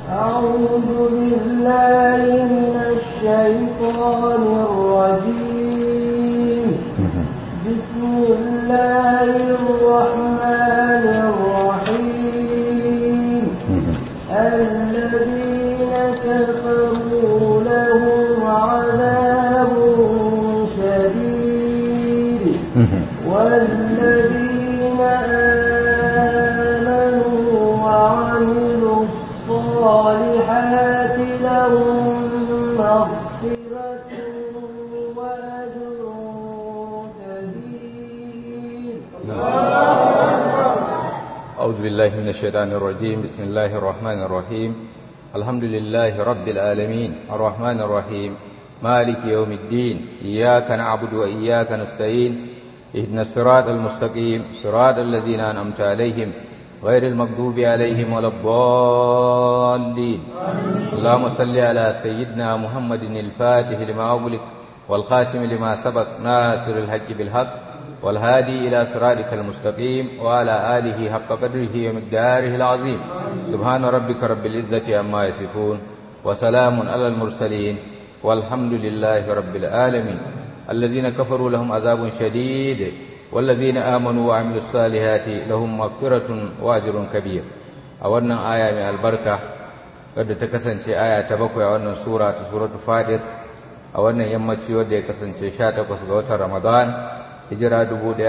أعوذ بالله من الشيطان الرجيم بسم الله الرحمن الرحيم الذين كفروا لهم عذاب شديد والذين آمنوا وعملوا الصالحات لهم مغفرة وأجر كبير أعوذ بالله من الشيطان الرجيم بسم الله الرحمن الرحيم الحمد لله رب العالمين الرحمن الرحيم مالك يوم الدين إياك نعبد وإياك نستعين اهدنا الصراط المستقيم صراط الذين أنعمت عليهم غير المغضوب عليهم ولا الضالين اللهم صل على سيدنا محمد الفاتح لما أغلق والخاتم لما سبق ناصر الحق بالحق والهادي إلى صراطك المستقيم وعلى آله حق قدره ومقداره العظيم سبحان ربك رب العزة عما يصفون وسلام على المرسلين والحمد لله رب العالمين الذين كفروا لهم عذاب شديد والذين آمنوا وعملوا الصالحات لهم مغفرة وأجر كبير أولنا آية من البركة قد تكسن آية تبقى أولنا سورة سورة فاتر أولنا يمتي ودي كسن شاتك وسقوة رمضان hijira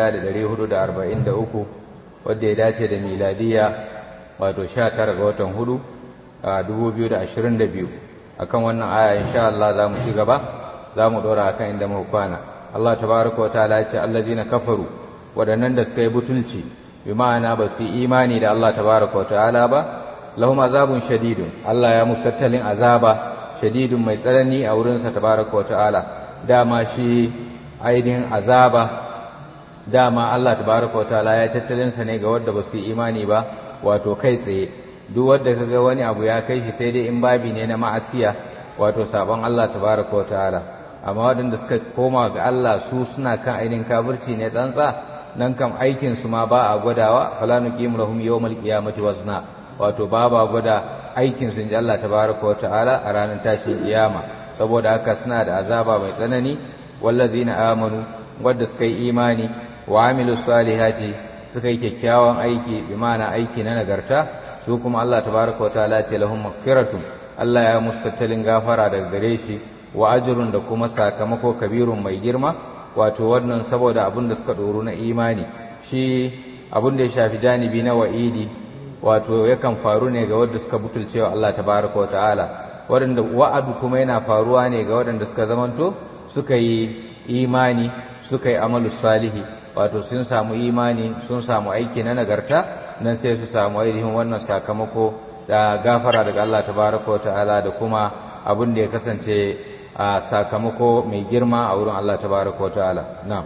1443 wadda ya dace da miladiya wato 19 ga watan hudu a 2022 akan wannan aya insha Allah za mu ci gaba za mu dora akan inda muka kwana Allah tabaraka wataala ya ce allazina kafaru wadannan da suka yi butulci bi ma'ana ba su imani da Allah tabaraka wataala ba lahum azabun shadidun Allah ya musu tattalin azaba shadidun mai tsanani a wurinsa tabaraka wataala dama shi ainihin azaba dama Allah tabaraka wa ta'ala ya tattalin sa ne ga wanda ba su yi imani ba wato kai tsaye duk wanda kaga wani abu ya kai shi sai dai in babi ne na ma'asiya wato sabon Allah tabaraka wa ta'ala amma wadanda suka koma ga Allah su suna kan ainihin kafirci ne tsantsa nan kam aikin su ma ba a gwadawa fala nuqim lahum yawmal qiyamati wazna wato ba ba gwada aikin su inji Allah tabaraka wa ta'ala a ranar tashin kiyama saboda haka suna da azaba mai tsanani wallazina amanu wadda suka yi imani wa amilu salihati suka yi kyakkyawan aiki bi ma'ana aiki na nagarta su kuma Allah tabaraka wa ta'ala ce lahum maghfiratun Allah ya musu tattalin gafara daga gare shi wa ajrun da kuma sakamako kabirun mai girma wato wannan saboda abin da suka doro na imani shi abin da ya shafi janibi na wa'idi wato yakan faru ne ga wanda suka butulcewa Allah tabaraka wa ta'ala waɗanda wa'adu kuma yana faruwa ne ga waɗanda suka zamanto suka yi imani suka yi amalu salihi wato sun samu imani sun samu aiki na nagarta nan sai su samu ainihin wannan sakamako da gafara daga Allah tabaraka ta'ala da kuma abin da ya kasance a sakamako mai girma a wurin Allah tabaraka ta'ala na'am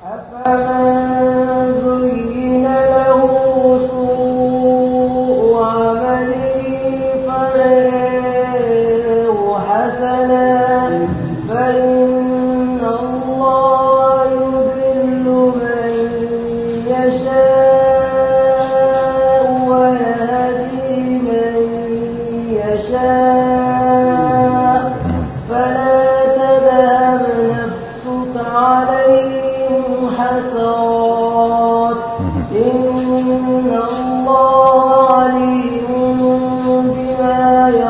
أفمن زين له سوء عمله فرآه حسنا فإن الله يضل من يشاء ويهدي من يشاء فلا تذهب نفسك عليهم حسرات إن الله عليم بما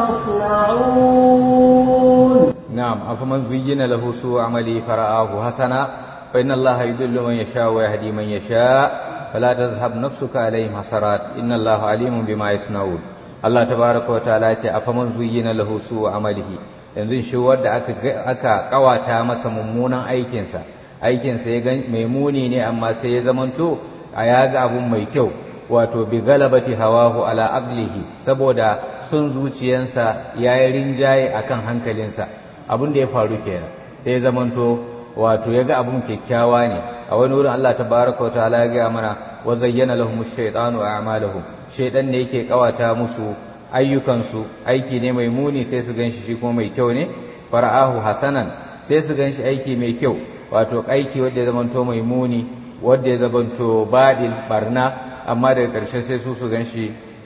يصنعون نعم أفمن زين له سوء عمله فرآه حسنا فإن الله يضل من يشاء ويهدي من يشاء فلا تذهب نفسك عليهم حسرات إن الله عليم بما يصنعون Allah tabaraka wa ta'ala ce afaman zuyyina lahu su'u amalihi yanzu shi wanda aka aka kawata masa mummunan aikinsa aikinsa ya gan mai muni ne amma sai ya zamanto a yaga abun mai kyau wato bi galabati hawahu ala aqlihi saboda sun zuciyansa yayi rinjaye akan hankalinsa abin da ya faru kenan sai ya zamanto wato ya ga abun kyakkyawa ne a wani wurin Allah tabaraka wa ta'ala ya gaya mana wa zayyana lahum ash-shaytanu a'malahum shaytan ne yake kawata musu ayyukansu aiki ne mai muni sai su ganshi shi kuma mai kyau ne fara'ahu hasanan sai su ganshi aiki mai kyau wato aiki wanda ya zamanto mai muni wanda ya zamanto badil barna amma daga ƙarshe sai su su ganshi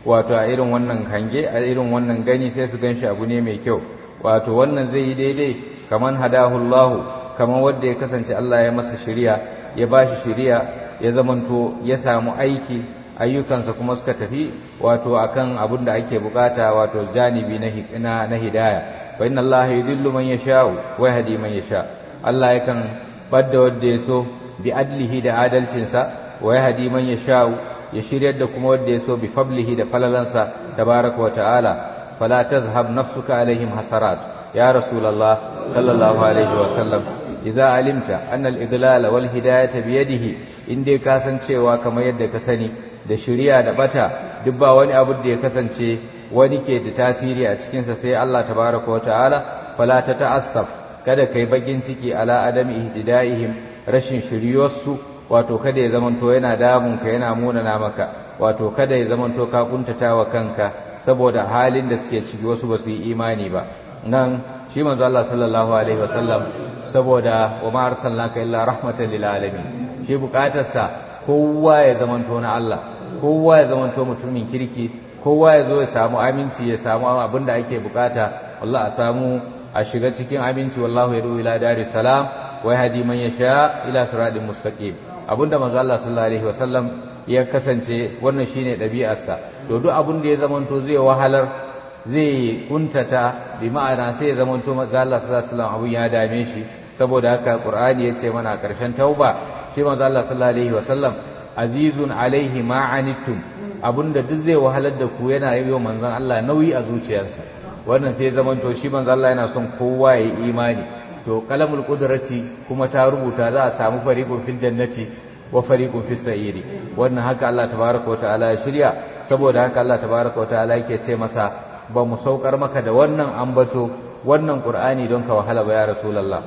wato a irin wannan hange a irin wannan gani sai su ganshi abu ne mai kyau wato wannan zai yi daidai kaman hadahullahu kaman wanda ya kasance Allah ya masa shiriya ya bashi shiriya ya zamanto ya samu aiki ayyukansa kuma suka tafi wato akan abin da ake bukata wato janibi na na hidaya wa inna Allah yudillu man yasha'u wa yahdi man yasha Allah yakan badda wanda ya so bi adlihi da adalcinsa wa yahdi man yasha'u ya shiryar da kuma wanda ya so bi fablihi da falalansa tabaraka wa ta'ala fala tazhab nafsuka alaihim hasarat ya rasulullah sallallahu alaihi wa sallam idza alimta anna al-idlal wal hidayata bi yadihi inde ka san cewa kamar yadda ka sani da shiriya da bata duk ba wani abu da ya kasance wani ke da tasiri a cikin sa sai Allah tabaraka wa ta'ala fala ta ta'assaf kada kai bakin ciki ala adami ihtidaihim rashin shiryarsu wato kada ya zamanto yana damun ka yana munana maka wato kada ya zamanto ka kuntata wa kanka saboda halin da suke ciki wasu ba su yi imani ba nan shi manzo Allah sallallahu alaihi wasallam saboda wa ma arsalnaka illa rahmatan lil alamin shi bukatarsa kowa ya zamanto na Allah kowa ya zamanto mutumin kirki kowa ya zo ya samu aminci ya samu abin da ake bukata Allah a samu a shiga cikin aminci wallahu yadu ila daris salam wa yahdi man yasha ila siratin mustaqim abinda manzo Allah sallallahu alaihi wasallam ya kasance wannan shine ɗabi'arsa to duk abin da ya zamanto zai wahalar zai kuntata bi ma'ana sai ya zamanto manzo Allah sallallahu alaihi wasallam abun ya dame shi saboda haka Qur'ani yace mana a ƙarshen tauba shi manzo Allah sallallahu alaihi wasallam azizun alaihi ma anittum abinda duk zai wahalar da ku yana yi wa manzon Allah nauyi a zuciyarsa wannan sai ya zamanto shi manzo Allah yana son kowa ya yi imani to kalamul qudrati kuma ta rubuta za a samu fariqun fil jannati wa fariqun fis sa'iri wannan haka Allah tabaaraka wa ta'ala ya shirya saboda haka Allah tabaaraka wa ta'ala yake ce masa ba mu saukar maka da wannan ambato wannan qur'ani don ka wahala ba ya rasulullah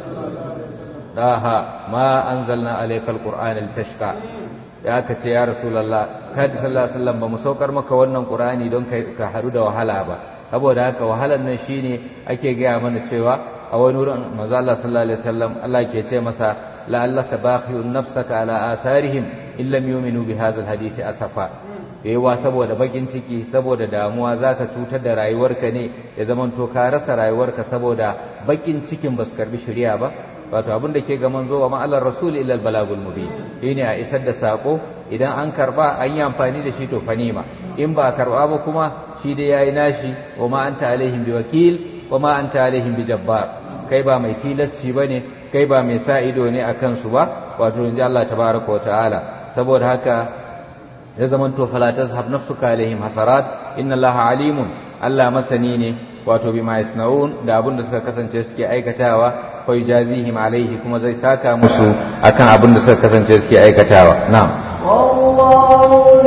daha ma anzalna alaykal qur'ana litashqa ya ka ce ya rasulullah kada sallallahu alaihi wasallam ba mu saukar maka wannan qur'ani don ka haɗu da wahala ba saboda haka wahalan nan shine ake gaya mana cewa a wani wurin manzo Allah sallallahu alaihi wasallam Allah ke ce masa la'allaka bakhiyun nafsaka ala asarihim in lam yu'minu bi hadha alhadisi asafa yawa saboda bakin ciki saboda damuwa zaka cutar da rayuwarka ne ya zamanto ka rasa rayuwarka saboda bakin cikin basu karbi shari'a ba wato abin da ke ga manzo wa ma'alar rasul illa albalagul mubin shine a isar da sako idan an karba an yi amfani da shi to fanima in ba karba ba kuma shi dai yayi nashi wa ma anta alaihim biwakil wa ma anta alaihim bijabbar kai ba mai tilasci bane kai ba mai sa ido ne akan su ba wato inji Allah tabaraka wa ta'ala saboda haka ya zamanto fala tazhab nafsuka alaihim hasarat inna Allah alimun Allah masani ne wato bima yasnaun da abin da suka kasance suke aikatawa fa yujazihim alaihi kuma zai saka musu akan abin da suka kasance suke aikatawa na'am والله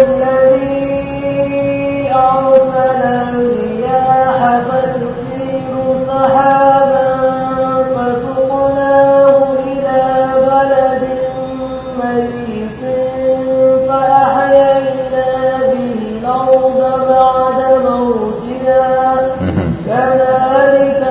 الذي أرسل الرياح فتثير سحابا فسقناه إلى بلد ميت فأحيينا به الأرض بعد موتها كذلك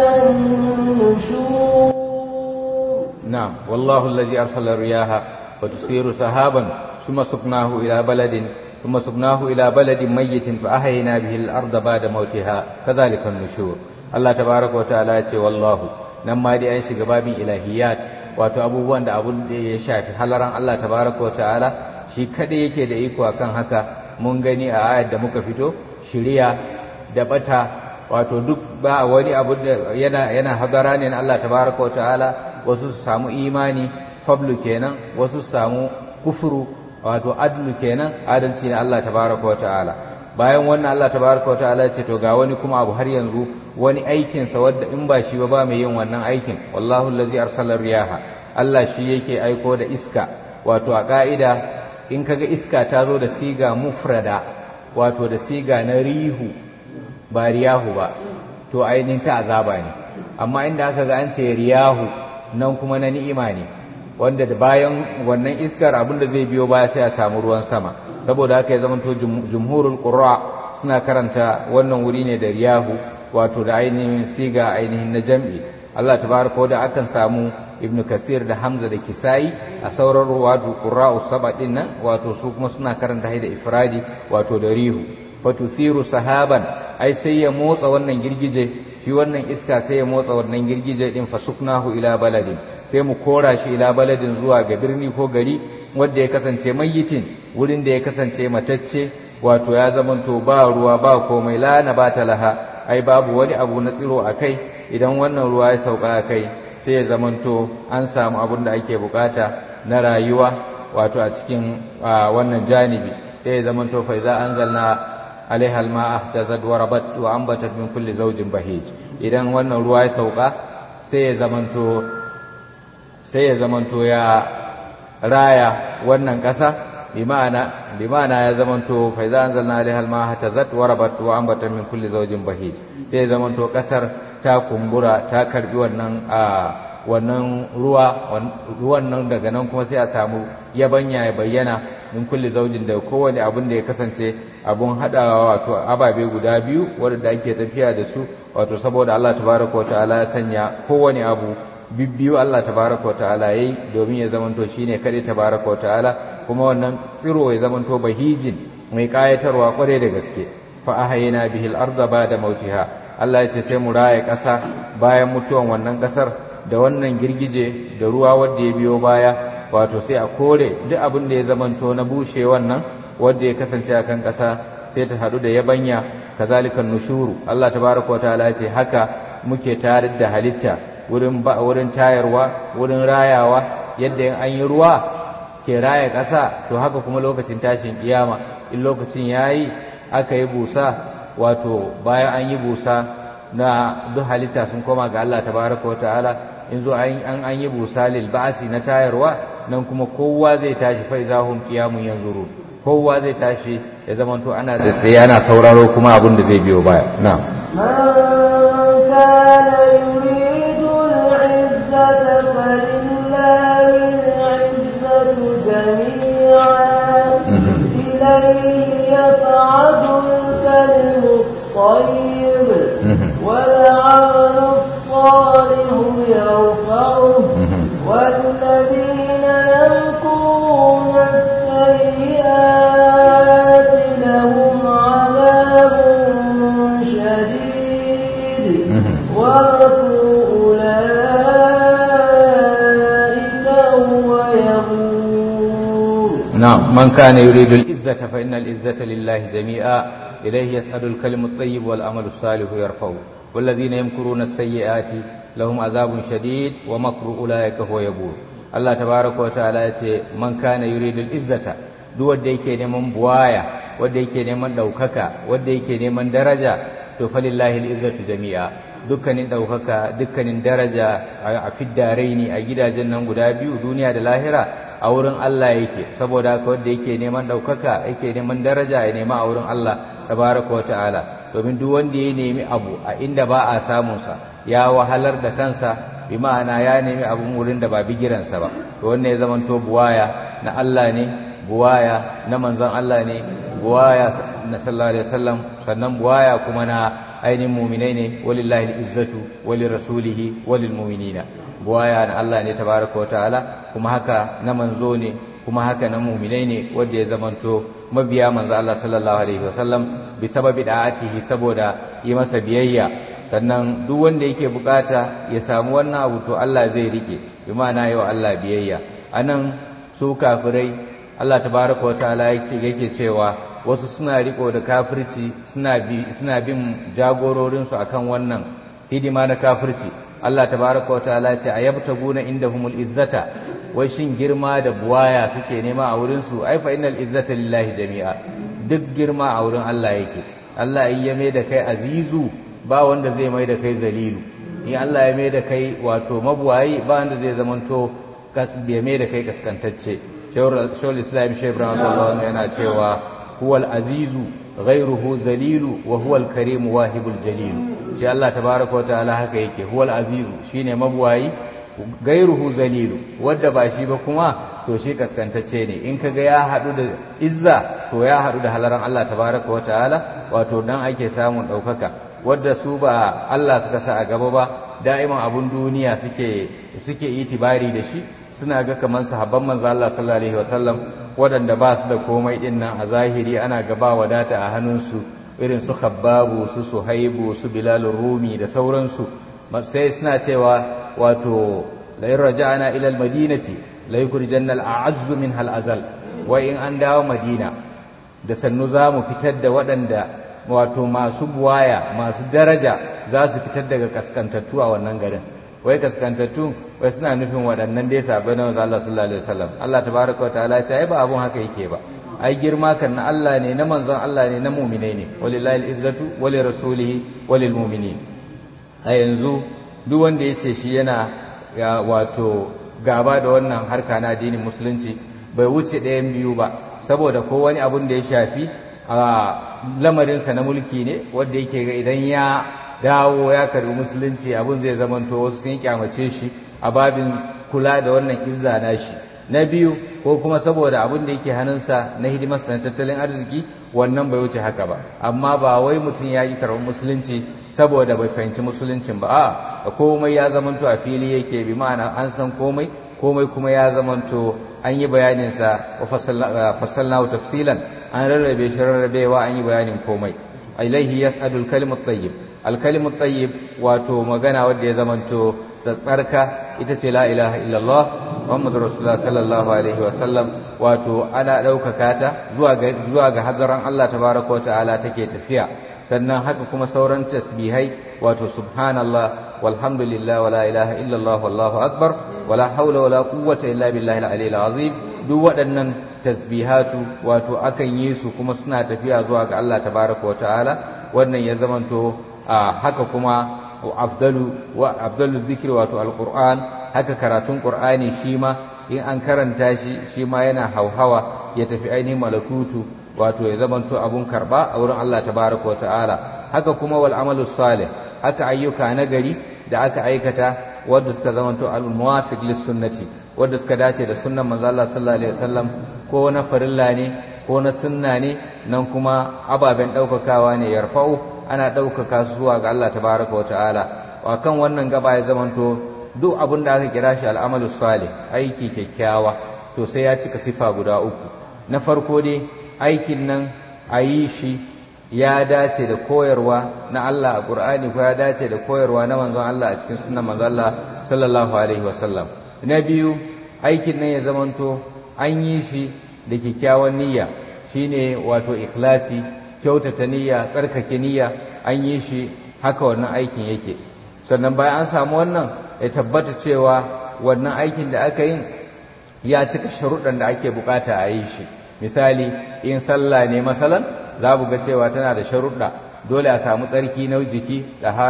النشور نعم والله الذي أرسل الرياح وتسير سحابا ثم سقناه إلى بلد ثم سقناه إلى بلد ميت فأحيينا به الأرض بعد موتها كذلك النشور الله تبارك وتعالى يقول والله نما دي أن shiga babin ilahiyat wato abubuwan da abun da ya shafi halaran Allah tabaraka wataala shi kada yake da iko akan haka mun gani a ayar da muka fito shiriya da bata wato duk ba wani abu da yana yana hadara ne na Allah tabaraka wataala wasu su samu imani fablu kenan wasu su samu kufuru wato adlu kenan adalci na Allah tabaraka wataala bayan wannan Allah tabaraka wataala ce to ga wani kuma abu har yanzu wani aikin sa wanda in ba shi ba ba mai yin wannan aikin wallahu allazi arsala riyaha Allah shi yake aiko da iska wato a ka'ida in kaga iska ta zo da siga mufrada wato da siga na rihu ba riyahu ba to ainihin ta azaba ne amma inda aka ga an ce riyahu nan kuma na ni'ima ne wanda da bayan wannan iskar abin da zai biyo baya sai a samu ruwan sama saboda haka ya zamanto jumhurul qurra suna karanta wannan wuri ne da riyahu wato da ainihin siga ainihin na jam'i Allah tabaraka da akan samu Ibn Kasir da Hamza da Kisai a sauran ruwatu qurra'u saba din nan wato su kuma suna karanta da ifradi wato da rihu fatuthiru sahaban ai sai ya motsa wannan girgije shi wannan iska sai ya motsa wannan girgije din fasuknahu ila baladin sai mu kora shi ila baladin zuwa ga birni ko gari wanda ya kasance mayyitin wurin da ya kasance matacce wato ya zamanto ba ruwa ba komai la na ba laha ai babu wani abu na tsiro a kai idan wannan ruwa ya sauka a kai sai ya zamanto an samu abin da ake bukata na rayuwa wato a cikin wannan janibi sai ya zamanto fa iza anzalna alaiha alma'a tazad wa rabat wa ambatat min kulli zawjin bahij idan wannan ruwa ya sauka sai ya zamanto sai ya zamanto ya raya wannan ƙasa bima'ana bima'ana ya zamanto fa iza anzalna alaiha alma'a tazad wa rabat wa ambatat min kulli zawjin bahij sai ya zamanto ƙasar ta kumbura ta karbi wannan a wannan ruwa ruwan nan daga nan kuma sai a samu yabanya ya bayyana min kulli zaujin da kowane abin da ya kasance abun hadawa wato ababe guda biyu wanda ake tafiya da su wato saboda Allah tabaraka wa ta'ala ya sanya kowane abu bibbiyu Allah tabaraka wa ta'ala yayi domin ya zamanto shine kade tabaraka wa ta'ala kuma wannan tsiro ya zamanto bahijin mai kayatarwa kware da gaske fa ahayna bihil arda ba'da mautiha Allah ya ce sai mu raye ƙasa bayan mutuwan wannan ƙasar da wannan girgije da ruwa wanda ya biyo baya wato sai a kore duk abin da ya zamanto na bushe wannan wanda ya kasance akan ƙasa sai ta hadu da yabanya kazalikan nushuru Allah tabaraka wataala ya ce haka muke tarar da halitta wurin ba wurin tayarwa wurin rayawa yadda in an yi ruwa ke raya ƙasa to haka kuma lokacin tashin kiyama in lokacin yayi aka yi busa wato bayan an yi busa na duk halitta sun koma ga Allah tabaraka wa ta'ala in zo an an yi busa lil ba'si na tayarwa nan kuma kowa zai tashi fa izahum qiyamun yanzuru kowa zai tashi ya zama to ana tsaye ana sauraro kuma abin da zai biyo baya na man kana yuridu al-izzata falillahi al-izzatu jami'an ilayhi yas'adu al-kalimu الطيب والعمل الصالح يرفعه والذين يمكرون السيئات لهم عذاب شديد ومكر أولئك هو يبور نعم من كان يريد العزة فإن العزة لله جميعا إليه يسعد الكلم الطيب والعمل الصالح يرفعه والذين يمكرون السيئات لهم عذاب شديد ومكر أولئك هو يبور الله تبارك وتعالى يتي من كان يريد العزة duk wanda yake neman buwaya wanda yake neman daukaka wanda yake neman daraja to falillahi al-izzatu jami'a dukkanin daukaka dukkanin daraja a fiddaraini a gidajen nan guda biyu duniya da lahira a wurin Allah yake saboda haka wanda yake neman daukaka yake neman daraja ya nema a wurin Allah tabaraka wa ta'ala domin duk wanda ya nemi abu a inda ba a samun sa ya wahalar da kansa bi ma'ana ya nemi abun wurin da ba bigiransa ba to wannan ya zamanto buwaya na Allah ne buwaya na manzon Allah ne buwaya na sallallahu alaihi wasallam sannan buwaya kuma na ainihin mu'minai ne walillahi al-izzatu walirasulihi walilmu'minina buwaya na Allah ne tabaraka wa ta'ala kuma haka na manzo ne kuma haka na mu'minai ne wanda ya zamanto mabiya manzo Allah sallallahu alaihi wasallam bi sababi da'atihi saboda yi masa biyayya sannan duk wanda yake bukata ya samu wannan abu to Allah zai rike bi ma'ana yau Allah biyayya anan su kafirai Allah tabaraka wa ta'ala yake yake cewa wasu suna riko da kafirci suna bi suna bin jagororin su akan wannan hidima na kafirci Allah tabaraka wa ta'ala ya ce ayabtaguna indahumul izzata wai shin girma da buwaya suke nema a wurin su ai fa innal izzata lillahi jami'a duk girma a wurin Allah yake Allah in ya mai da kai azizu ba wanda zai mai da kai zalilu in Allah ya mai da kai wato mabuwayi ba wanda zai zamanto ya mai da kai kaskantacce shawar islam shi ibrahim Allah yana cewa huwal azizu ghairuhu zalilu wa huwal karimu wahibul jalilu shi Allah tabaraka wa ta'ala haka yake huwal azizu shine mabuwayi gairuhu zalilu wadda ba shi ba kuma to shi kaskantacce ne in kaga ya hadu da izza to ya hadu da halaran Allah tabaraka wa ta'ala wato dan ake samun daukaka wadda su ba Allah suka sa a gaba ba da'iman abun duniya suke suke itibari da shi suna ga kamar sahabban manzo Allah sallallahu alaihi wasallam waɗanda ba su da komai ɗin nan a zahiri ana gaba wadata a hannunsu irin su khabbabu su suhaibu su bilalun rumi da sauransu sai suna cewa wato la'in raja'ana ila almadinati la yukhrijanna al'azzu min hal azal wai in an dawo madina da sannu za mu fitar da waɗanda wato masu buwaya masu daraja za su fitar daga kaskantattu a wannan garin wai kaskantattu wai suna nufin waɗannan dai sabai na Allah sallallahu alaihi wasallam Allah tabaraka wataala ya ce ai ba abun haka yake ba ai girma kan na Allah ne na manzon Allah ne na mu'minai ne walillahi al-izzatu wali rasulihi walil mu'minin a yanzu duk wanda ya ce shi yana wato gaba da wannan harka na addinin musulunci bai wuce ɗayan biyu ba saboda ko wani abun da ya shafi a lamarinsa na mulki ne wanda yake ga idan ya dawo ya karbi musulunci abun zai zamanto wasu sun kyamace shi a babin kula da wannan izza na shi na biyu ko kuma saboda abin da yake hannunsa na hidimarsa na tattalin arziki wannan bai wuce haka ba amma ba wai mutum ya yi karɓar musulunci saboda bai fahimci musuluncin ba a komai ya zamanto a fili yake bi ma'ana an san komai komai kuma ya zamanto an yi bayaninsa wa fassalnahu tafsilan an rarrabe shi rarrabewa an yi bayanin komai ilaihi yas'adul kalimut tayyib alkalimut tayyib wato magana wanda ya zamanto tsatsarka ita ce la ilaha illallah muhammadu rasulullah sallallahu alaihi wasallam wato ana ɗaukaka ta zuwa ga zuwa ga hadaran Allah tabaraka ta'ala take tafiya sannan haka kuma sauran tasbihai wato subhanallah walhamdulillah wala ilaha illallah wallahu akbar wala haula wala quwwata illa billahi al-aliyyil azim duk waɗannan tasbihatu wato akan yi su kuma suna tafiya zuwa ga Allah tabaraka ta'ala wannan ya zamanto haka kuma afdalu wa afdalu dhikri wato alquran haka karatun qur'ani shi ma in an karanta shi shi ma yana hauhawa ya tafi ainihin malakutu wato ya zamanto abun karba a wurin Allah tabaraka wa ta'ala haka kuma wal amalu salih haka ayyuka na gari da aka aikata wanda suka zamanto al muwafiq lis sunnati wanda suka dace da sunnan manzo Allah sallallahu alaihi wasallam ko na farilla ne ko na sunna ne nan kuma ababen daukakawa ne yarfa'u ana ɗaukaka su zuwa ga Allah tabaraka wa ta'ala wa kan wannan gaba ya zamanto duk abin da aka kira shi al'amalu salih aiki kyakkyawa to sai ya cika sifa guda uku na farko dai aikin nan a yi shi ya dace da koyarwa na Allah a Qur'ani ko ya dace da koyarwa na manzon Allah a cikin sunnan manzon Allah sallallahu alaihi wasallam na biyu aikin nan ya zamanto an yi shi da kyakkyawan niyya shine wato ikhlasi kyautata niyya tsarkake niyya an yi shi haka wannan aikin yake sannan bayan an samu wannan ya tabbata cewa wannan aikin da aka yin ya cika sharuɗan da ake bukata a yi shi misali in sallah ne masalan za mu ga cewa tana da sharuɗa dole a samu tsarki na jiki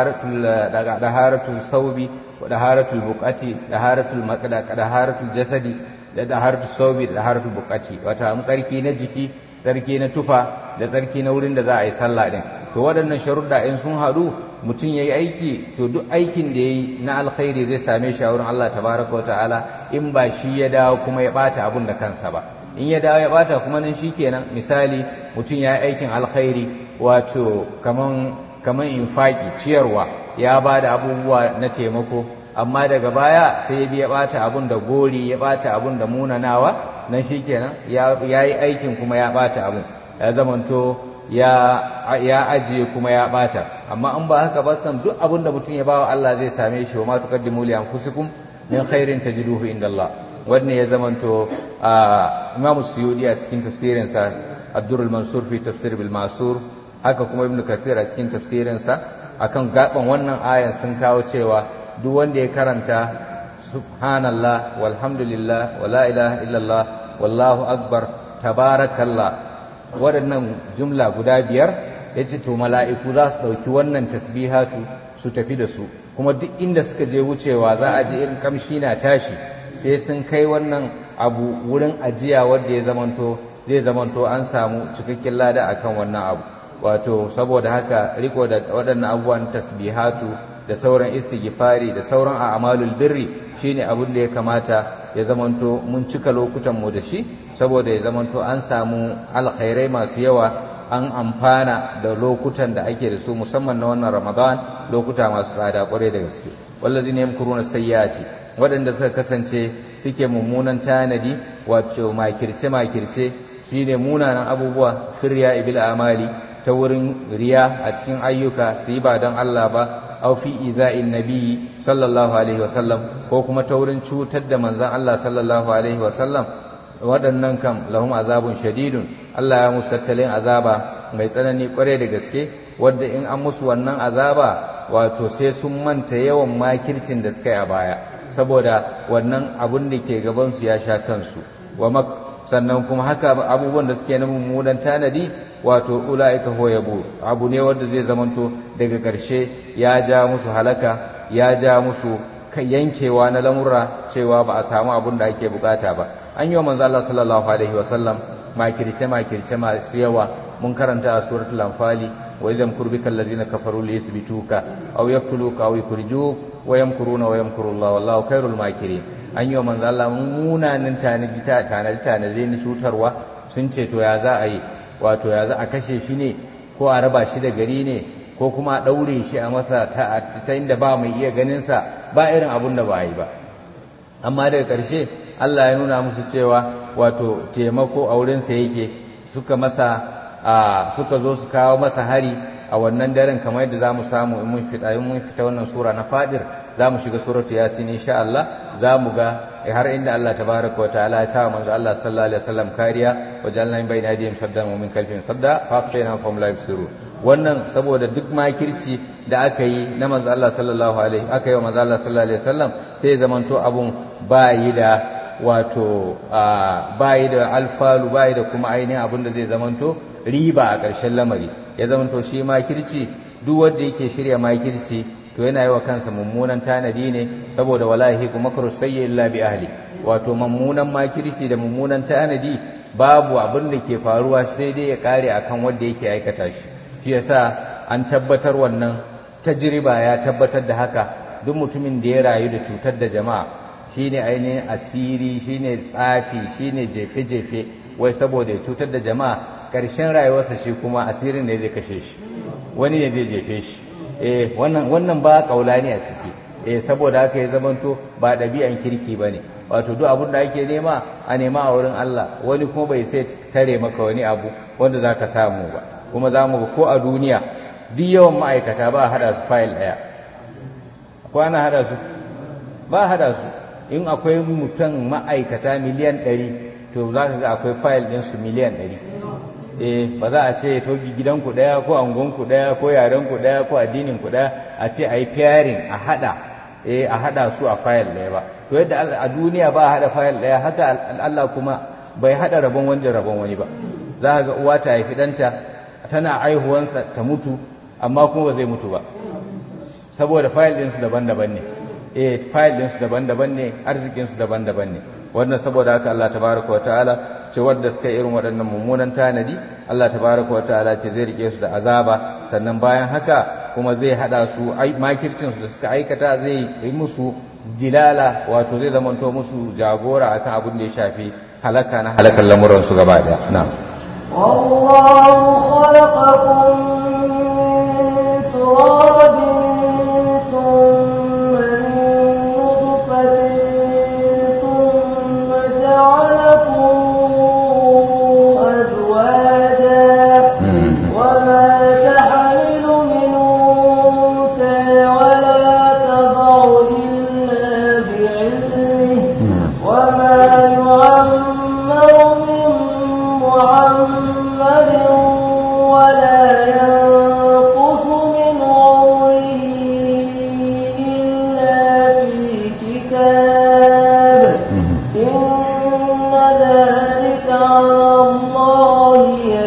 daharatul saubi daharatul buƙati daharatul maqda daharatul jasadi da daharatul saubi da daharatul buƙati wata mu tsarki na jiki tsarki na tufa da tsarki na wurin da za a yi sallah din to waɗannan sharuɗa in sun haɗu mutum ya yi aiki to duk aikin da ya yi na alkhairi zai same shi a wurin Allah tabaraka wa ta'ala in ba shi ya dawo kuma ya ɓata abun da kansa ba in ya dawo ya ɓata kuma nan shi kenan misali mutum ya yi aikin alkhairi wato kaman kaman infaki ciyarwa ya ba da abubuwa na taimako amma daga baya sai ya biya ɓata abun da gori ya ɓata abun da munanawa nan shi kenan ya yi aikin kuma ya ɓata abun ya zamanto ya ajiye kuma ya ɓata amma in ba haka ba kan duk abun da mutum ya bawa Allah zai same shi wa ma tuqaddimu li anfusikum min khairin tajiduhu inda Allah wannan ya zamanto Imam Suyudi a cikin tafsirinsa Ad-Durrul Mansur fi tafsir bil Masur haka kuma Ibn Kasir a cikin tafsirinsa akan gaban wannan ayan sun kawo cewa duk wanda ya karanta subhanallah walhamdulillah wala ilaha illallah wallahu akbar tabarakallah waɗannan jumla guda biyar ya ce to mala'iku za su ɗauki wannan tasbihatu su tafi da su kuma duk inda suka je wucewa za a ji irin kamshi na tashi sai sun kai wannan abu wurin ajiya wanda ya zamanto zai zamanto an samu cikakken lada akan wannan abu wato saboda haka riko da waɗannan abubuwan tasbihatu da sauran istighfari da sauran a'malul birri shine abin da ya kamata ya zamanto mun cika lokutan mu da shi saboda ya zamanto an samu alkhairai masu yawa an amfana da lokutan da ake da su musamman na wannan ramadan lokuta masu tsada kwarai da gaske wallazi ne yamkuruna sayyati waɗanda suka kasance suke mummunan tanadi wato makirce makirce shine munanan abubuwa firya ibil amali ta wurin riya a cikin ayyuka su yi ba don Allah ba aw fi iza'in nabiyyi sallallahu alaihi wasallam ko kuma ta wurin cutar da manzon Allah sallallahu alaihi wasallam waɗannan kam lahum azabun shadidun Allah ya musu tattalin azaba mai tsanani kware da gaske wadda in an musu wannan azaba wato sai sun manta yawan makircin da suka yi a baya saboda wannan abun da ke gabansu ya sha kansu wa sannan kuma haka abubuwan da suke na mummunan tanadi wato ula'ika hoyabu abu ne wanda zai zamanto daga ƙarshe ya ja musu halaka ya ja musu yankewa na lamura cewa ba a samu abun da ake bukata ba an yi wa manzo Allah sallallahu alaihi wa sallam makirce makirce masu yawa mun karanta a suratul anfali wa izam kurbika allazina kafaru li yusbituka aw yaqtuluka aw yukhrijuk wa yamkuruna wa yamkuru Allah wallahu khairul makirin an yi wa manzo Allah munanin tanadi ta tanadi tanadi ni cutarwa sun ce to ya za a yi wato ya za a kashe shi ne ko a raba shi da gari ne ko kuma a daure shi a masa ta inda ba mai iya ganin sa ba irin abun da ba a yi ba amma daga ƙarshe Allah ya nuna musu cewa wato taimako a wurinsa yake suka masa suka zo su kawo masa hari a wannan daren kamar yadda zamu samu in mun fita in mun fita wannan sura na Fadir zamu shiga suratu Yasin insha Allah zamu ga har inda Allah tabaraka wa ta'ala ya sa manzo Allah sallallahu alaihi wasallam kariya wajalna min bayna aydihim saddan wa min khalfihim sadda fa afshayna fahum la yubsirun wannan saboda duk makirci da aka yi na manzo Allah sallallahu alaihi aka yi wa manzo Allah sallallahu alaihi wasallam sai zamanto abun bayi da wato bayi da alfalu bayi da kuma ainihin abin da zai zamanto riba a ƙarshen lamari ya zamanto shi makirci duk wanda yake shirya makirci to yana yi wa kansa mummunan tanadi ne saboda wallahi kuma makru sayyi illa bi ahli wato mummunan makirci da mummunan tanadi babu abin da ke faruwa sai dai ya kare akan wanda yake aikata shi shi yasa an tabbatar wannan tajriba ya tabbatar da haka duk mutumin da ya rayu da cutar da jama'a shine ainihin asiri shine tsafi shine jefe-jefe wai saboda ya cutar da jama'a ƙarshen rayuwarsa shi kuma asirin ne zai kashe shi wani ne zai jefe shi eh wannan wannan ba kaulani a ciki eh saboda haka ya zamanto ba ɗabi'an kirki bane wato duk abin da ake nema a nema a wurin Allah wani kuma bai sai tare maka wani abu wanda zaka samu ba kuma za mu ga ko a duniya duk yawan ma'aikata ba a hada su fayil ɗaya ko ana hada su ba a hada su in akwai mutum ma'aikata miliyan ɗari to za ka ga akwai fayil ɗinsu miliyan ɗari eh ba za a ce to gidanku ɗaya ko angonku ɗaya ko yarenku ɗaya ko addininku ɗaya a ce a yi pairing a haɗa eh a haɗa su a fayil ɗaya ba to yadda a duniya ba a haɗa fayil ɗaya haka Allah kuma bai haɗa rabon wani da rabon wani ba za ka ga uwa ta haifi ɗanta tana aihuwansa ta mutu amma kuma ba zai mutu ba saboda fayil ɗinsu daban-daban ne eh fayil ɗinsu daban-daban ne arzikinsu daban-daban ne wannan saboda haka Allah tabaraka wataala ce wanda suka yi irin waɗannan mummunan tanadi Allah tabaraka wataala ce zai rike su da azaba sannan bayan haka kuma zai hada su makircin su da suka aikata zai yi musu jilala wato zai zamanto musu jagora akan abin da ya shafi halaka na halakan lamuran su gaba daya na'am والله خلقكم من تراب ثم من نطفة ثم جعلكم أزواجا وما تحمل من أنثى ولا تضع إلا بعلمه وما يعمر من محمد ولا ينقص من عمره إلا في كتاب إن ذلك على الله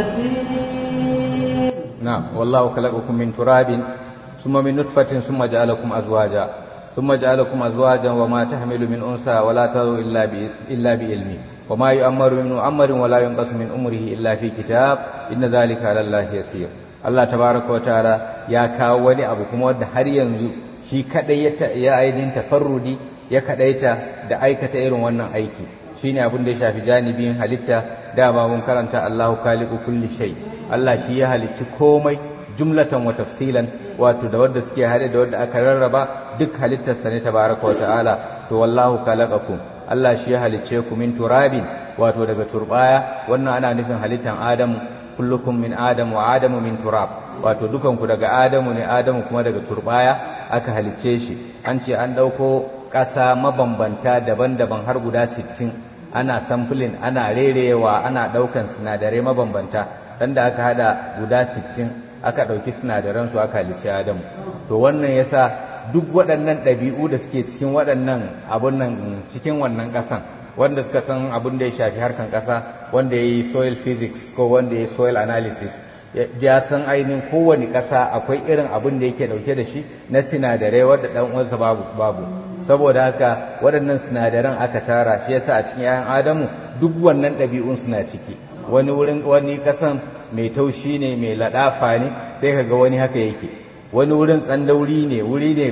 يسير نعم والله خلقكم من تراب ثم من نطفة ثم جعلكم أزواجا ثم جعلكم أزواجا وما تحمل من أنثى ولا تضع إلا بإ- إلا بعلمه وما يؤمر من مؤمر ولا ينقص من أمره إلا في كتاب إن ذلك على الله يسير Allah tabaraka wa ta'ala ya kawo wani abu kuma wanda har yanzu shi kadai ya ta- ya ainihin tafarrudi ya kadaita da aikata irin wannan aiki shine abin da ya shafi janibin halitta dama mun karanta Allahu khaliqu kulli shay Allah shi ya halicci komai jumlatan wa tafsilan wato da wanda suke hade da wanda aka rarraba duk halittarsa ne tabaraka wa ta'ala to wallahu khalaqakum Allah shi ya halicce ku min turabin wato daga turbaya wannan ana nufin halittan Adamu kullukum min Adam wa Adamu min turab wato dukanku daga Adamu ne Adamu kuma daga turbaya aka halicce shi an ce an dauko ƙasa mabambanta daban-daban har guda 60 ana sampling ana rerewa ana daukan sinadarai mabambanta dan da aka hada guda 60 aka dauki sinadaran su aka halicce Adamu to wannan yasa duk waɗannan ɗabi'u da suke cikin waɗannan abun nan cikin wannan ƙasan wanda suka san abin da ya shafi harkan ƙasa wanda ya yi soil physics ko wanda ya yi soil analysis ya san ainihin kowane ƙasa akwai irin abin da yake ɗauke da shi na sinadarai wadda ɗan uwansa babu babu saboda haka waɗannan sinadaran aka tara shi yasa a cikin 'ya'yan adamu duk wannan ɗabi'un suna ciki wani wurin wani ƙasan mai taushi ne mai laɗafa ne sai ka ga wani haka yake wani wurin tsandauri ne wuri ne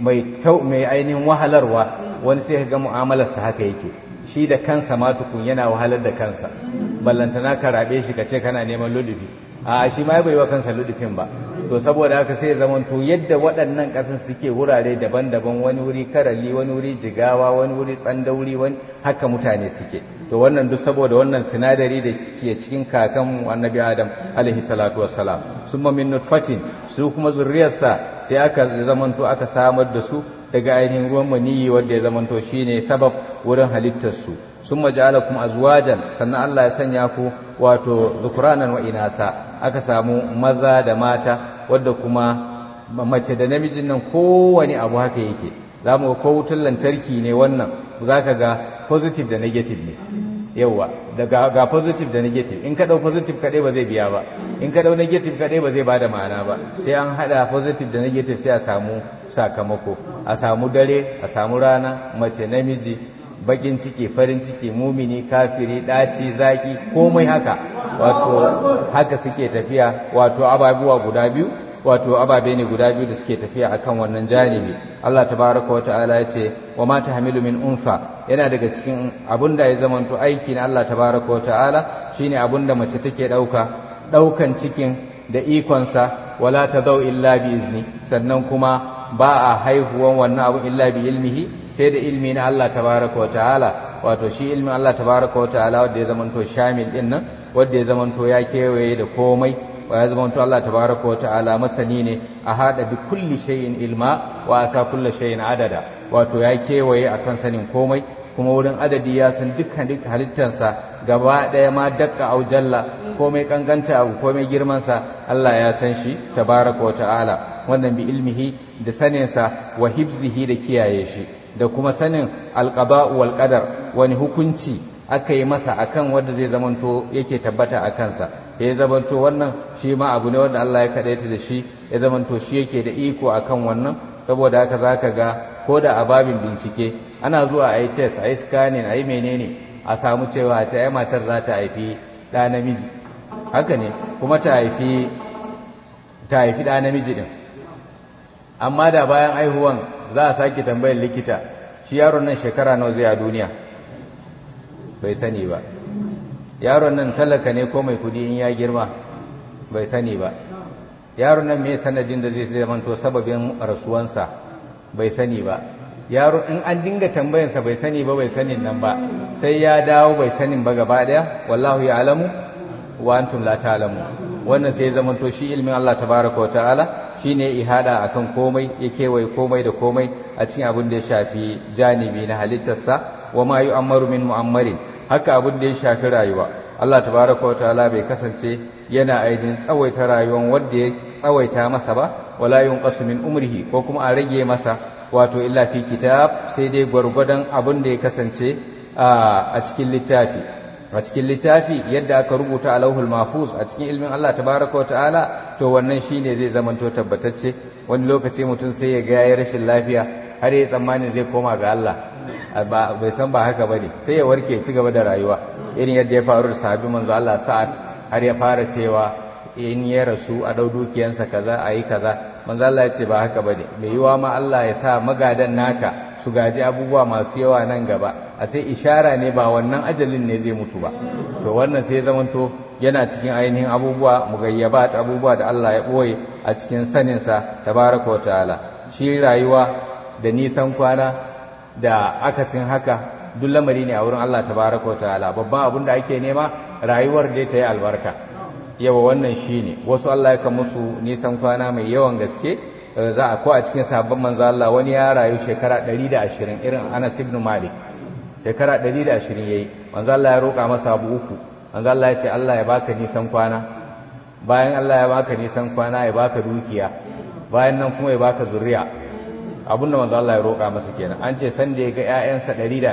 mai ainihin wahalarwa wani sai ka ga mu'amalarsa haka yake shi da kansa ma tukun yana wahalar da kansa ballantana ka rabe shi ka ce kana neman ludufi a shi ma bai wa kansa ludufin ba to saboda haka sai zaman to yadda waɗannan ƙasan suke wurare daban-daban wani wuri karali wani wuri jigawa wani wuri tsandauri wani haka mutane suke to wannan duk saboda wannan sinadari da ke cikin kakan annabi adam alaihi salatu wassalam summa min nutfatin su kuma zurriyarsa sai aka zamanto aka samar da su daga ainihin ruwan maniyi wanda ya zamanto shine sabab wurin halittarsu sun maja'alakum azwajan sannan Allah ya sanya ku wato zukuranan wa inasa aka samu maza da mata wadda kuma mace da namijin nan kowane abu haka yake za mu ko wutar lantarki ne wannan za ka ga positive da negative ne yawa da ga positive da negative in ka dau positive kadai ba zai biya ba in ka dau negative kadai ba zai bada ma'ana ba sai an hada positive da negative sai a samu sakamako a samu dare a samu rana mace namiji bakin ciki farin ciki mumini kafiri daci zaki komai haka wato haka suke tafiya wato ababuwa guda biyu wato ababe ne guda biyu da suke tafiya akan wannan janibi Allah tabaraka wa ta'ala ya ce wa ma tahmilu min unfa yana daga cikin abunda ya zamanto aiki na Allah tabaraka wa ta'ala shine abunda mace take dauka daukan cikin da ikonsa wala tadau illa bi izni sannan kuma ba a haihuwan wannan abu illa bi ilmihi sai da ilmi na Allah tabaraka wa ta'ala wato shi ilmin Allah tabaraka wa ta'ala wanda ya zamanto shamil din nan wanda ya zamanto ya kewaye da komai wa ya zamanto Allah tabaraka wa ta'ala masani ne a hada bi kulli shay'in ilma wa asa kulli shay'in adada wato ya kewaye akan sanin komai kuma wurin adadi ya san dukkan duk halittansa gaba daya ma dakka au jalla komai kankanta abu komai girman sa Allah ya san shi tabaraka wa ta'ala wannan bi ilmihi da saninsa wa hibzihi da kiyaye shi da kuma sanin alqada'u wal qadar wani hukunci aka yi masa akan wanda zai zamanto yake tabbata a kansa ya zamanto wannan shi ma abu ne wanda Allah ya kadaita da shi ya zamanto shi yake da iko akan wannan saboda haka zaka ga ko da a babin bincike ana zuwa a yi test a yi scanning a yi menene a samu cewa a ce ai matar za ta haifi ɗa namiji haka ne kuma ta haifi ta haifi ɗa namiji din amma da bayan aihuwan za a sake tambayar likita shi yaron nan shekara nawa zai a duniya bai sani ba yaron nan talaka ne ko mai kudi in ya girma bai sani ba yaron nan mai sanadin da zai zamanto sababin rasuwansa bai sani ba yaro in an dinga tambayansa bai sani ba bai sanin nan ba sai ya dawo bai sanin ba gaba daya wallahu ya alamu wa antum la ta'lamu wannan sai zamanto shi ilmin Allah tabaraka wa ta'ala shine ihada akan komai ya kewaye komai da komai a cikin abin da ya shafi janibi na halittarsa wa ma yu'ammaru min mu'ammarin haka abin da ya shafi rayuwa Allah tabaraka wa ta'ala bai kasance yana aidin tsawaita rayuwan wanda ya tsawaita masa ba wala yunqasu min umrihi ko kuma a rage masa wato illa fi kitab sai dai gwargwadon abin da ya kasance a cikin littafi a cikin littafi yadda aka rubuta a lauhul mahfuz a cikin ilmin Allah tabaraka wa ta'ala to wannan shine zai zamanto tabbatacce wani lokaci mutum sai ya ga yayi rashin lafiya har ya tsammanin zai koma ga Allah bai san ba haka bane sai ya warke ci gaba da rayuwa irin yadda ya faru da sahabi manzo Allah sa'ad har ya fara cewa in ya rasu a dau dukiyansa kaza ayi kaza manzo Allah ya ce ba haka bane mai yiwa ma Allah ya sa magadan naka su gaji abubuwa masu yawa nan gaba a sai ishara ne ba wannan ajalin ne zai mutu ba to wannan sai zamanto yana cikin ainihin abubuwa mugayyabat abubuwa da Allah ya boye a cikin saninsa tabaraka wa ta'ala shi rayuwa da nisan kwana da akasin haka duk lamari ne a wurin Allah tabaraka wa ta'ala babban abin da ake nema rayuwar da ta yi albarka yawa wannan shine wasu Allah ya musu nisan kwana mai yawan gaske za a ko a cikin sabon manzo Allah wani ya rayu shekara 120 irin Anas ibn Malik shekara 120 yayi manzo Allah ya roƙa masa abu uku manzo Allah ya ce Allah ya baka nisan kwana bayan Allah ya baka nisan kwana ya baka dukiya bayan nan kuma ya baka zuriya abinda manzo Allah ya roƙa masa kenan an ce san da ya ga ƴaƴansa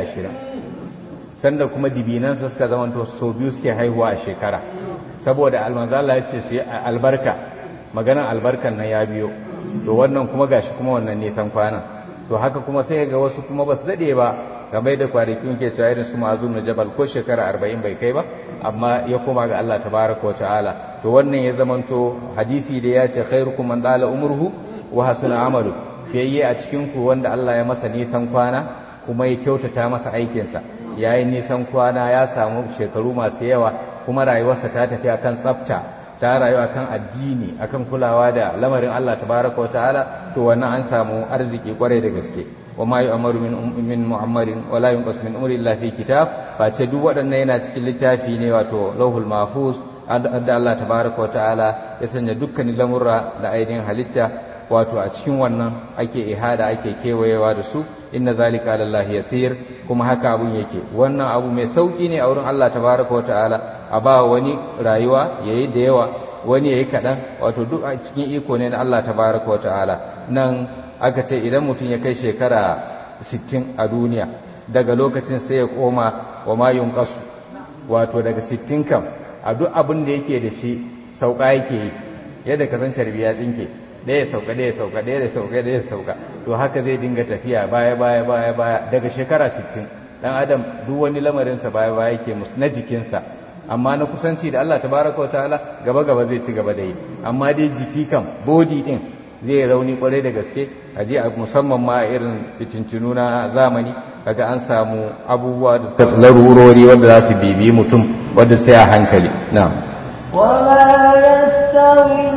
120 sanda kuma dibinansa suka zamanto so biyu suke haihuwa a shekara saboda almanzo Allah ya ce su yi albarka maganar albarkan nan ya biyo to wannan kuma gashi kuma wannan nisan kwana to haka kuma sai ga wasu kuma basu dade ba game da kwanakin ke cewa irin su ma'azum na jabal ko shekara arba'in bai kai ba amma ya koma ga Allah tabaraka wa ta'ala to wannan ya zamanto hadisi da ya ce khairukum man dala umruhu wa hasuna amalu fiyayye a cikin ku wanda Allah ya masa nisan kwana kuma ya kyautata masa aikinsa yayi nisan kwana ya samu shekaru masu yawa kuma rayuwarsa ta tafi akan tsafta ta rayu akan addini akan kulawa da lamarin Allah tabaraka wa ta'ala to wannan an samu arziki kwarai da gaske wa ma yu'amaru min min mu'ammarin wa la yunqas min umri illa fi kitab face duk waɗannan yana cikin littafi ne wato lauhul mahfuz da Allah tabaraka wa ta'ala ya sanya dukkanin lamurra da ainihin halitta wato a cikin wannan ake ihada ake kewayewa da su inna zalika alallahi yasir kuma haka abun yake wannan abu mai sauki ne a wurin Allah tabaraka wa ta'ala a ba wani rayuwa yayi da yawa wani yayi kaɗan wato duk a cikin iko ne na Allah tabaraka wa ta'ala nan aka ce idan mutum ya kai shekara 60 a duniya daga lokacin sai ya koma wa ma yunqasu wato daga 60 kam a duk abin da yake da shi sauka yake yi yadda kasance ya tsinke ɗaya sauka ɗaya sauka ɗaya sauka ɗaya sauka to haka zai dinga tafiya baya baya baya baya daga shekara 60 dan adam duk wani lamarinsa baya baya yake na jikinsa amma na kusanci da Allah tabaraka wa ta'ala gaba gaba zai ci gaba da yi amma dai jiki kam body din zai rauni kwarai da gaske a je a musamman ma irin fitintunu na zamani kaga an samu abubuwa da suka larurori wanda za su bibi mutum wanda sai a hankali na'am وما يستوي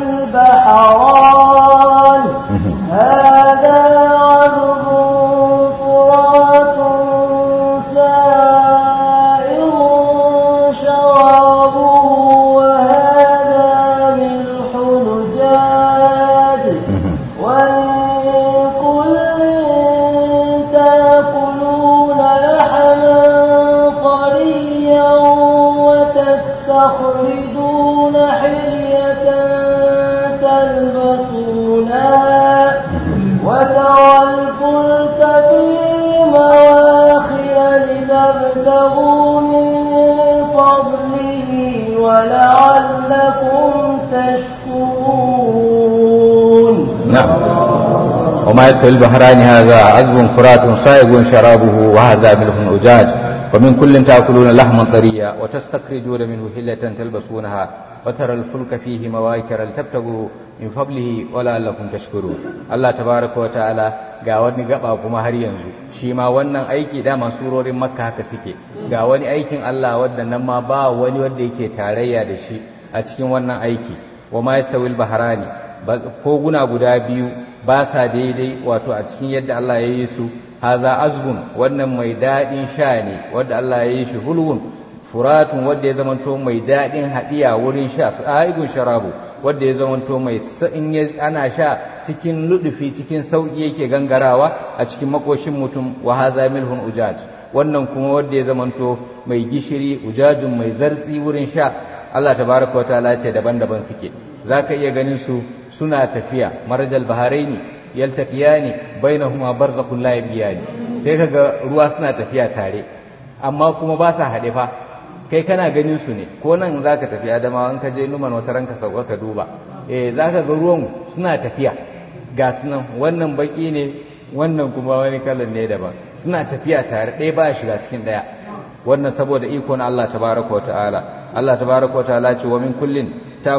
البحران هذا عذب فرات سائر شرابه وهذا ملح نجاج ومن كل تاكلون لحما طريا وتستخرجون حلية تلبسونها وترى الفلك فيه مواخر لتبتغوا من فضله ولعلكم تشكرون نعم وما يستوي البحران هذا عذب فرات صائغ شرابه وهذا ملح أجاج ومن كل تأكلون لحما طريا وتستخرجون منه حلة تلبسونها وترى الفلك فيه مواكر لتبتغوا من فضله ولعلكم تشكرون الله تبارك وتعالى ga wani gaba kuma har yanzu shi ma wannan aiki dama surorin makka haka suke ga wani aikin Allah wanda nan ma ba wani wanda yake tarayya da shi a cikin wannan aiki wa ma yastawil bahrani koguna guda biyu ba sa daidai wato a cikin yadda Allah ya yi su haza azgun wannan mai daɗin sha ne wadda Allah ya yi shi hulwun furatun wadda ya zamanto mai daɗin haɗiya wurin sha sa'igun sharabu wadda ya zamanto mai in ana sha cikin ludufi cikin sauƙi yake gangarawa a cikin makoshin mutum wa haza milhun ujaj wannan kuma wadda ya zamanto mai gishiri ujajun mai zartsi wurin sha Allah tabaraka wa ta'ala ce daban-daban suke zaka iya ganin su suna tafiya marajal baharaini yaltaqiyani bainahuma barzakhun la yabiyani sai kaga ruwa suna tafiya tare amma kuma ba sa haɗe fa kai kana ganin su ne ko nan zaka tafi adama in ka je numan wata ranka sauka ka duba eh zaka ga ruwan suna tafiya ga sunan wannan baki ne wannan kuma wani kalan ne daban suna tafiya tare ɗaya ba shiga cikin ɗaya wannan saboda iko na Allah tabaraka wa ta'ala Allah tabaraka wa ta'ala ce wa min kullin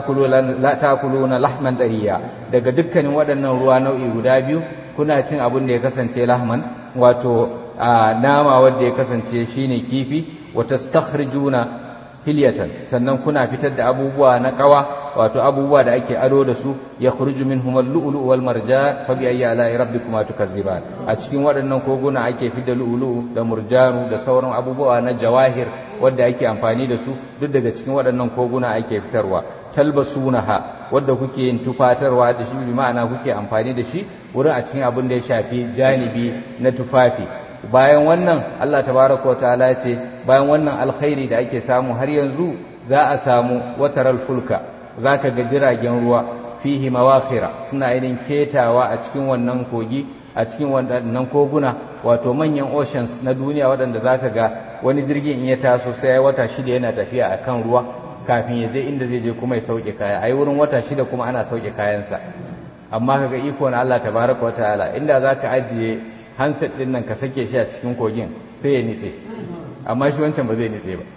takuluna lahman dariya daga dukkanin waɗannan ruwa nau'i guda biyu kuna cin abin da ya kasance lahman wato nama wanda ya kasance shine kifi wa tastakhrijuna hilyatan sannan kuna fitar da abubuwa na kawa wato abubuwa da ake ado da su ya khruju minhum al-lu'lu' wal marjan fa bi ayyi ala'i rabbikuma tukazziban a cikin waɗannan koguna ake fitar lu'lu'u da murjanu da sauran abubuwa na jawahir wanda ake amfani da su duk daga cikin waɗannan koguna ake fitarwa talbasunaha wanda kuke yin tufatarwa da shi bi ma'ana kuke amfani da shi wurin a cikin abin da ya shafi janibi na tufafi bayan wannan Allah tabaraka wa ta'ala ya ce bayan wannan alkhairi da ake samu har yanzu za a samu wataral fulka zaka ga jiragen ruwa fihi mawakhira suna yin ketawa a cikin wannan kogi a cikin wannan koguna wato manyan oceans na duniya waɗanda zaka ga wani jirgin in ya taso sai ya wata shida yana tafiya akan ruwa kafin ya je inda zai je kuma ya sauke kaya ai wurin wata shida kuma ana sauke kayansa amma kaga iko na Allah tabaraka wa ta'ala inda zaka ajiye handset din nan ka sake shi a cikin kogin sai ya nitse amma shi wancan ba zai nitse ba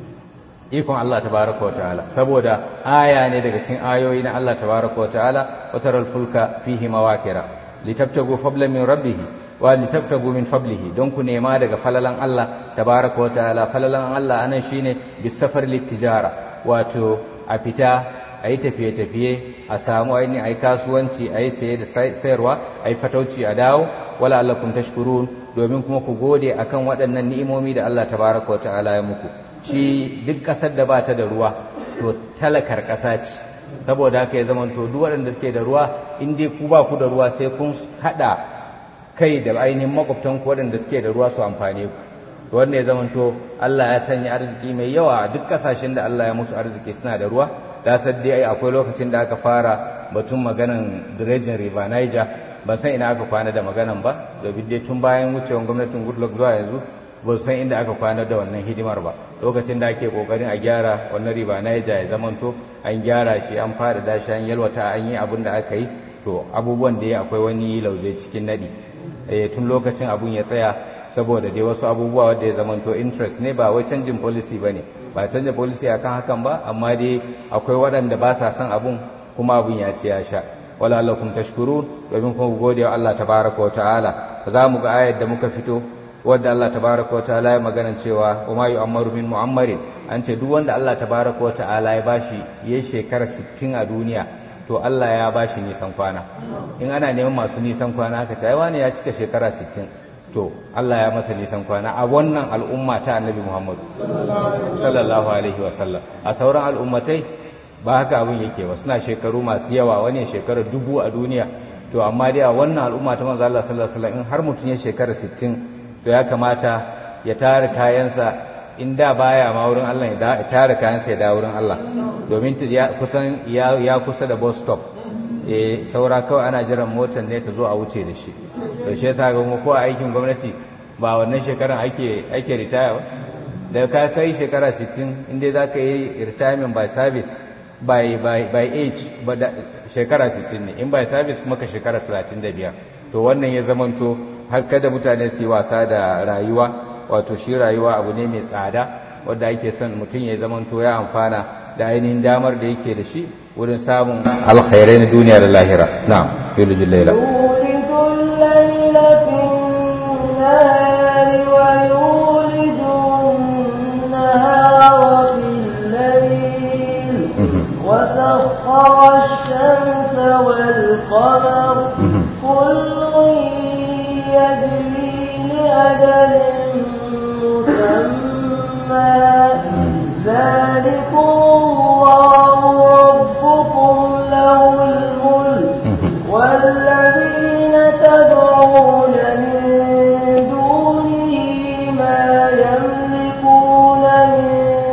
ikon Allah tabaraka wa ta'ala saboda aya ne daga cikin ayoyi na Allah tabaraka wa ta'ala wa taral fulka fihi mawakira litabtagu fadlan min rabbih wa litabtagu min fadlihi don ku nema daga falalan Allah tabaraka wa ta'ala falalan Allah anan shine bisafar littijara wato a fita a yi tafiye-tafiye a samu ainihin a yi kasuwanci a yi saye da sayarwa a yi fatauci a dawo wala allakum tashkurun domin kuma ku gode akan waɗannan ni'imomi da Allah tabaraka wa ta'ala ya muku shi duk ƙasar da ba ta da ruwa to talakar ƙasa ce saboda haka ya zama to duk waɗanda suke da ruwa in dai ku ba ku da ruwa sai kun haɗa kai da ainihin makwabtan ku waɗanda suke da ruwa su amfane ku wanda ya zama to Allah ya sanya arziki mai yawa a duk ƙasashen da Allah ya musu arziki suna da ruwa da dai akwai lokacin da aka fara batun maganan dredging river Niger ban san ina aka kwana da maganan ba domin dai tun bayan wucewar gwamnatin Goodluck zuwa yanzu ba san inda aka kwana da wannan hidimar ba lokacin da ake kokarin a gyara wannan riba Niger ya zamanto an gyara shi an fara da shi an yalwata an yi abin da aka yi to abubuwan da ya akwai wani lauje cikin nadi eh tun lokacin abun ya tsaya saboda dai wasu abubuwa wanda ya zamanto interest ne ba wai canjin policy bane ba canjin policy akan hakan ba amma dai akwai waɗanda ba sa son abun kuma abun ya ci ya sha wala allakum tashkurun domin kuma gode wa Allah tabaraka wa ta'ala za mu ga ayar da muka fito wadda Allah tabaraka wa ta'ala ya magana cewa wa ma yu'ammaru min mu'ammarin an ce duk wanda Allah tabaraka wa ta'ala ya bashi ya shekara 60 a duniya to Allah ya bashi nisan kwana in ana neman masu nisan kwana aka ce ai wani ya cika shekara 60 to Allah ya masa nisan kwana a wannan al'umma ta Annabi Muhammad sallallahu alaihi wa sallam a sauran al'ummatai ba haka abin yake ba suna shekaru masu yawa wani shekara dubu a duniya to amma dai a wannan al'umma ta manzo Allah sallallahu alaihi wasallam in har mutum ya shekara 60 to ya kamata ya tare kayansa in da baya ma wurin Allah ya tare kayansa ya dawo wurin Allah domin ya kusan ya kusa da bus stop eh saura kawai ana jiran motar ne ta zo a wuce da shi to shi yasa ga ko aikin gwamnati ba wannan shekaran ake ake retire ba da ka kai shekara 60 inda za ka yi retirement by service by, by, by age ba da shekara 60 ne in by service kuma ka shekara 35 to wannan ya zamanto har kada mutane su yi wasa da rayuwa wato shi rayuwa abu ne mai tsada wanda ake son mutum ya zamanto ya amfana da ainihin damar da yake da shi wurin samun alkhairai na duniya da lahira na'am yulijin laila وسخر الشمس والقمر كل يجري لأجل مسمى ذلكم الله ربكم له الملك والذين تدعون من دونه ما يملكون من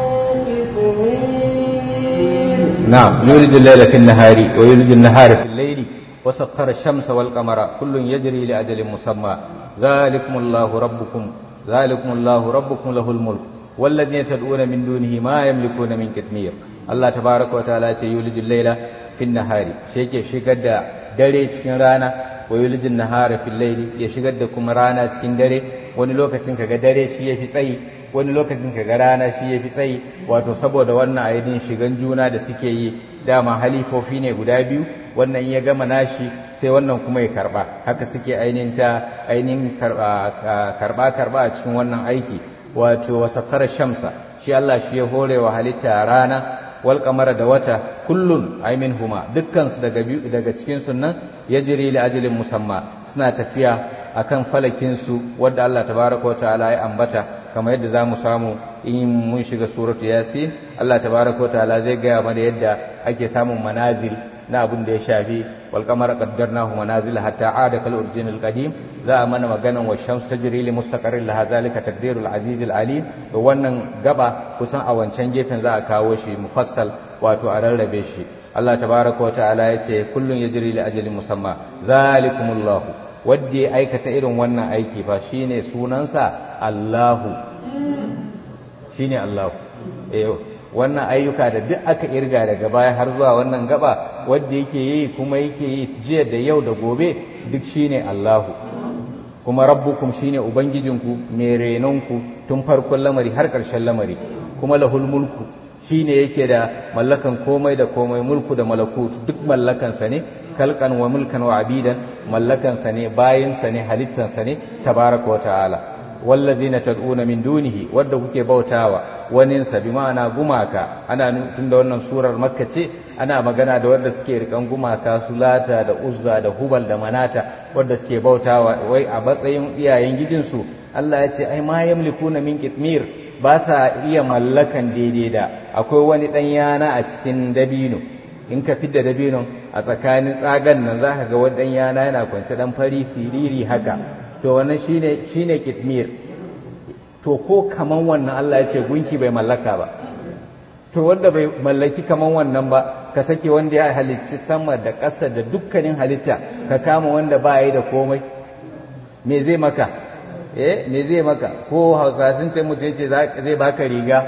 قطمير نعم يولد الليل في النهار ويولد النهار في الليل وسخر الشمس والقمر كل يجري لأجل مسمى ذلكم الله ربكم ذلكم الله ربكم له الملك والذين تدعون من دونه ما يملكون من كتمير الله تبارك وتعالى يولد الليل في النهار شيك شيكر da dare cikin rana wa yulijin nahara fil layli ya shigar da kuma rana cikin dare wani lokacin kaga dare shi yafi tsayi wani lokacin kaga rana shi yafi tsayi wato saboda wannan ainihin shigan juna da suke yi dama halifofi ne guda biyu wannan ya gama nashi sai wannan kuma ya karba haka suke ainihin ta ainihin karba karba a cikin wannan aiki wato wasakkar shamsa shi Allah shi ya hore wa halitta rana wal kamara da wata kullun ay minhuma dukkan su daga daga cikin sunnan yajri li ajalin musamma suna tafiya akan falakin su wanda Allah tabaaraka wa ta'ala ya ambata kamar yadda zamu samu in mun shiga suratu yasin Allah tabaaraka wa ta'ala zai ga mana yadda ake samun manazil na abin da ya shafi wal qamara qaddarnahu manazil hatta aada kal urjinil qadim za a mana maganan wa shams tajri li mustaqarrin laha zalika taqdirul aziz al alim to wannan gaba kusan a wancan gefen za a kawo shi mufassal wato a rarrabe shi Allah tabaraka wa ta'ala yace kullun yajri li ajalin musamma zalikumullahu wadda ya aikata irin wannan aiki fa shine sunansa Allahu shine Allahu eh wannan ayyuka da duk aka irga daga baya har zuwa wannan gaba wadda yake yi kuma yake yi jiya da yau da gobe duk shine Allahu kuma rabbukum shine ubangijinku mai renonku tun farkon lamari har ƙarshen lamari kuma lahul mulku shine yake da mallakan komai da komai mulku da malakut duk mallakansa ne kalkan wa mulkan wa abidan mallakansa ne bayinsa ne halittansa ne tabaraka wa ta'ala wallazina tad'una min dunihi wadda kuke bautawa waninsa bi ma'ana gumaka ana tunda wannan surar makka ce ana magana da wadda suke rikan gumaka sulata da uzza da hubal da manata wadda suke bautawa wai a matsayin iyayen gijinsu Allah ya ce ai ma yamlikuna min qitmir ba sa iya mallakan daidai da akwai wani dan yana a cikin dabino in ka fidda dabinon a tsakanin tsagan nan zaka ga wani dan yana yana kwance dan fari siriri haka to wannan shine shine kitmir to ko kaman wannan Allah ya ce gunki bai mallaka ba to wanda bai mallaki kaman wannan ba ka sake wanda ya halicci sama da ƙasa da dukkanin halitta ka kama wanda ba yi da komai me zai maka eh me zai maka ko hausa sun ce mutum ce zai baka riga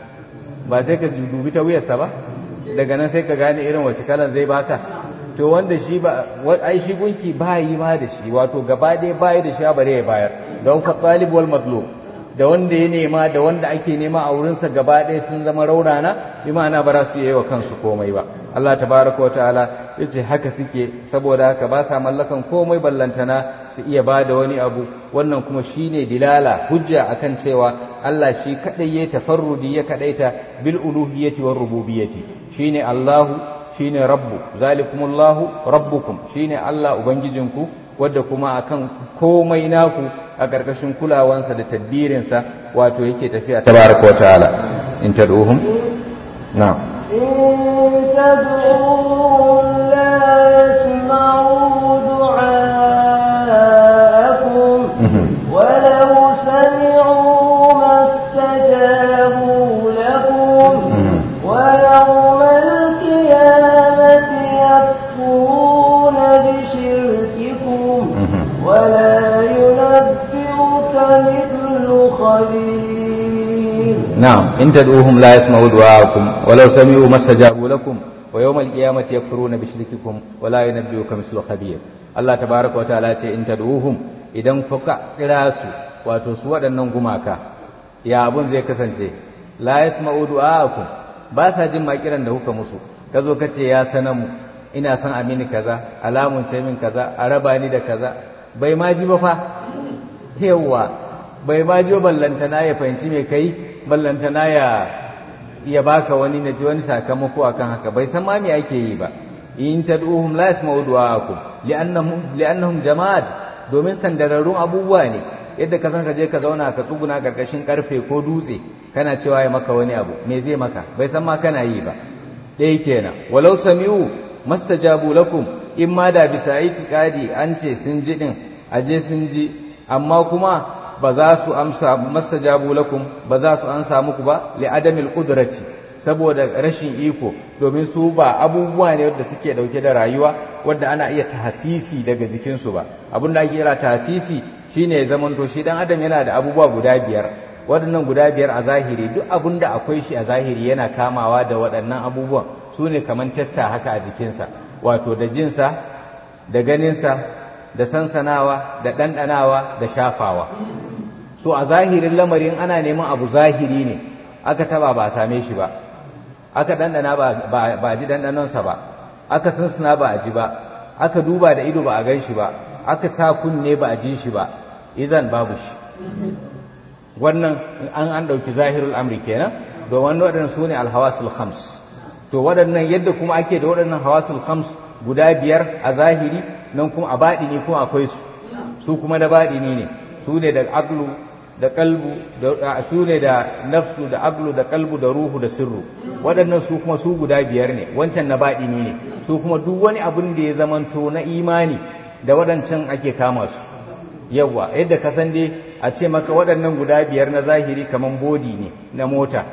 ba sai ka dubi ta wuyarsa ba daga nan sai ka gane irin wace kalan zai baka to wanda shi ba ai shi gunki ba yi ma da shi wato gaba ɗaya ba yi da shi bare ya bayar don fa talib wal matlub da wanda ya nema da wanda ake nema a wurinsa gaba ɗaya sun zama raunana bi ma'ana ba za su yi wa kansu komai ba Allah tabaraka wa ta'ala ya ce haka suke saboda haka ba sa mallakan komai ballantana su iya ba da wani abu wannan kuma shine dilala hujja akan cewa Allah shi kadai ya tafarrudi ya kadaita bil uluhiyyati war rububiyyati shine Allahu shine rabbu zalikumullahu rabbukum shine Allah ubangijinku wadda kuma akan komai naku a ƙarƙashin kulawansa da tadbirinsa wato yake tafiya tabaraka wa ta'ala in tad'uhum na'am إن تدعوهم لا يسمعوا دعاءكم ولو سمعوا ما استجابوا لكم ويوم القيامة يكفرون بشرككم ولا ينبئك مثل خبير نعم إن تدعوهم لا يسمعوا دعاءكم ولو سمعوا ما استجابوا لكم ويوم القيامة يكفرون بشرككم ولا ينبئك مثل خبير Allah tabaraka wa ta'ala ce in tad'uhum idan kuka kira su wato su waɗannan gumaka ya abun zai kasance la yasma'u du'aakum ba sa jin makiran da kuka musu ka zo ka ce ya sanamu ina son amini kaza alamun ce min kaza a raba ni da kaza bai ma ji ba fa yawa bai ma ji ballantana ya fahimci me kai ballantana ya ya baka wani na ji wani sakamako akan haka bai san ma me ake yi ba in tad'uhum la yasma'u du'aakum li'annahum li'annahum jama'at domin sandararrun abubuwa ne yadda ka san ka je ka zauna ka tsuguna karkashin karfe ko dutse kana cewa ya maka wani abu me zai maka bai san ma kana yi ba ɗaya kenan walau sami'u mastajabu lakum in ma da bisa itiqadi an ce sun ji din aje sun ji amma kuma ba za su amsa mastajabu lakum ba za su ansa muku ba li adamil qudrati saboda rashin iko domin su ba abubuwa ne wadda suke dauke da rayuwa wadda ana iya tahasisi daga jikinsu ba abin da ake kira tahasisi shine ya zamanto shi dan adam yana da abubuwa guda biyar waɗannan guda biyar a zahiri duk abin da akwai shi a zahiri yana kamawa da waɗannan abubuwan su ne kamar testa haka a jikinsa wato da jinsa da ganinsa da sansanawa da ɗanɗanawa da shafawa so a zahirin lamarin ana neman abu zahiri ne aka taba ba a same shi ba aka ɗanɗana ba a ji ɗanɗanonsa ba aka sansana ba a ji ba aka duba da ido ba a gan shi ba aka sa kunne ba a ji shi ba izan babu shi wannan an an ɗauki zahirul amri kenan domin waɗannan su ne alhawasul khams to waɗannan yadda kuma ake da waɗannan hawasul khams guda biyar a zahiri nan kuma a baɗi ne kuma akwai su su kuma da baɗi ne su ne da aqlu da kalbu da su ne da nafsu da aqlu da kalbu da ruhu da sirru waɗannan su kuma su guda biyar ne wancan na baɗi ne su kuma duk wani abin da ya zamanto na imani da waɗancan ake kama su yawa yadda ka san dai a ce maka waɗannan guda biyar na zahiri kaman bodi ne na mota